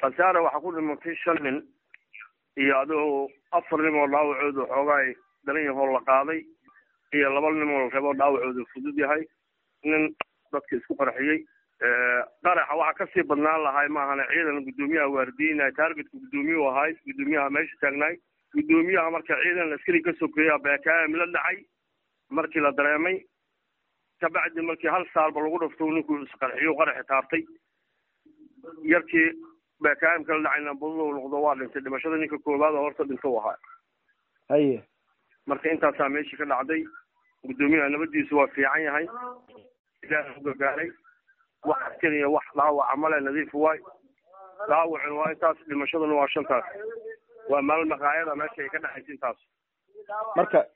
khasaare waxaa ku dhimatay shan nin iyo adigoo afar nin oo dhaawacooda xoogaay daran yahoo la qaaday iyo laba nin oo la reebo dhaawacooda fudud yahay nin dadka isku qarxiyey qaraxa waxaa kasii badnaan lahay maahane ciidan guddoomiyaha waardiinay taargetka guddoomiyuhu ahay guddoomiyaha meesha taagnaay guddoomiyaha marka ciidan askari ka sokeeya beekaam la dhacay markii la dareemay kabacdi markii hal saalba lagu dhafto ninkuu isqarxiyo qaraxi taabtay yarkii beekaamka la dhacayna budada noqdo waa dhintay dhimashada ninka koowaad oo horta dhinta u ahaa haye marka intaasaa meeshii ka dhacday guddoomiyaha nabadiisu waa fiican yahay ilaah u gargaaray wax askariya wax dhaawaca male nadiif waay dhaawacuna waa intaas dhimashaduna waa shantaas waa maalin maqaayada meesha ay ka dhexaysa intaas marka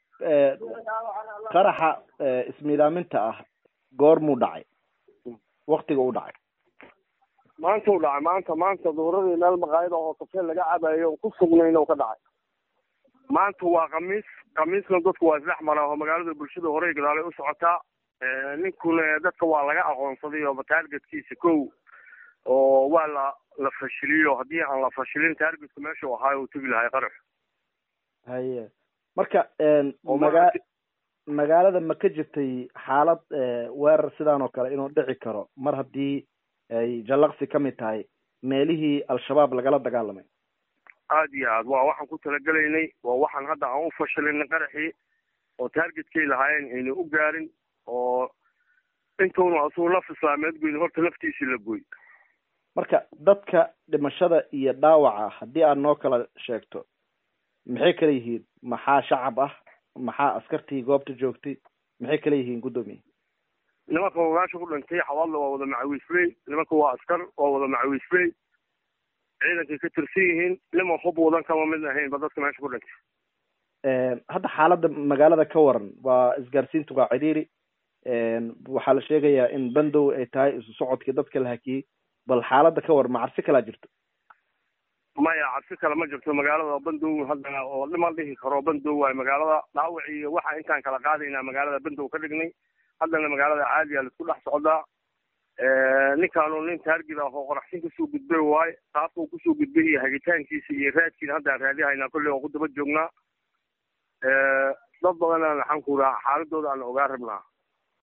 qaraxa ismiidaaminta ah goormuu dhacay waktiga u dhacay maanta u dhacay maanta maanta duuradii meel maqaayada oo kafee laga cabayo ku sugnayna u ka dhacay maanta waa khamiis khamiisna dadku waa isdhex maraa oo magaalada bulshada horey gadaalay u socotaa ninkuna dadka waa laga aqoonsaday oo taargetkiisa kow oo waa la la fashiliyo haddii aan la fashilin taargetku meeshuu ahaayo uu tegi lahay qarax haye marka maga magaalada ma ka jirtay xaalad weerar sidaan oo kale inuu dhici karo mar haddii ay jallaqsi ka mid tahay meelihii al-shabaab lagala dagaalamay aada iyo aad waa waxaan ku talagelaynay waa waxaan hadda aan u fashilinay qaraxii oo taargetkay lahaayeen ayna u gaarin oo intuuna asuu naf islaameed goyn horta naftiisii la gooy marka dadka dhimashada iyo dhaawaca haddii aad noo kala sheegto maxay kala yihiin maxaa shacab ah maxaa askartii goobta joogtay maxay kala yihiin guddoomiye nimanka ogaasha ku dhintay xawaadla waa wada macawiisley nimanka waa askar waa wada macawiisley ciidankay ka tirsan yihiin niman hub wadan kama mid ahayn ba dadka meesha ku dhintay hadda xaaladda magaalada ka waran waa isgaarsiintu waa cidhiiri waxaa la sheegayaa in bandow ay tahay isu socodkii dadka la hakiyey bal xaaladda ka waran ma cabsi kalaa jirto maya cabsi kale ma jirto magaalada bandow hadda oo dhiman dhihi karo bandow waay magaalada dhaawac iyo waxa intaan kala qaadaynaa magaalada bandow ka dhignay haddana magaalada caadiya laisku dhex socdaa ninkaanu nin taargid ah oo qoraxsin kasoo gudbay waaye qaabka uu kusoo gudbay iyo hagitaankiisa iyo raadkiina haddaan raadihaynaa kolley oo ku daba joognaa dad badanaan waxaan ku raha xaaladooda aan ogaa rabnaa